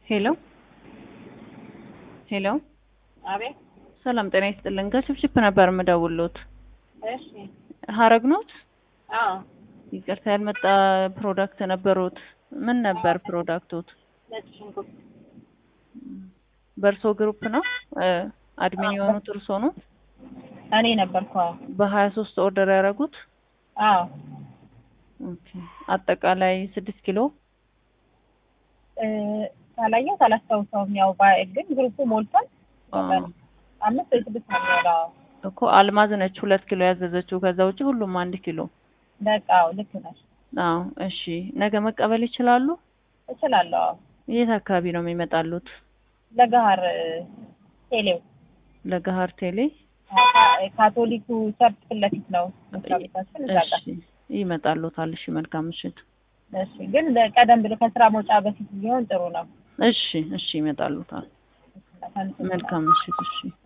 ሄሎ ሄሎ አቤት። ሰላም ጤና ይስጥልን። ከችፕችፕ ነበር የምደውልዎት። እሺ። ሀረግ ኖት? አዎ። ይቅርታ ያልመጣ ፕሮዳክት ነበሩት። ምን ነበር ፕሮዳክቶት? ነጭ ሽንኩርት። በእርሶ ግሩፕ ነው አድሚን የሆኑት እርሶ ነው? እኔ ነበርኩ። አዎ። በሀያ ሶስት ኦርደር ያደረጉት? አዎ። ኦኬ። አጠቃላይ ስድስት ኪሎ እ ካላየሁት አላስታውሰውም። ያው ባ- ግን ግሩፑ ሞልቷል። አዎ። አምስት ወይ ስድስት ነው የሚሆነው። አዎ። እኮ አልማዝ ነች ሁለት ኪሎ ያዘዘችው። ከዛ ውጭ ሁሉም አንድ ኪሎ። በቃ አዎ፣ ልክ ነሽ። አዎ። እሺ ነገ መቀበል ይችላሉ? እችላለሁ። አዎ። የት አካባቢ ነው የሚመጣሉት? ለገሀር ቴሌው ለገሀር ቴሌ። ካ- ካቶሊኩ ቸርች ፊት ለፊት ነው መስሪያ ቤታችን እዛ ጋር። እሺ ይመጣሉታል። እሺ መልካም ምሽት። እሺ። ግን ቀደም ብሎ ከስራ መውጫ በፊት ቢሆን ጥሩ ነው። እሺ እሺ ይመጣሉታል። መልካም ምሽት። እሺ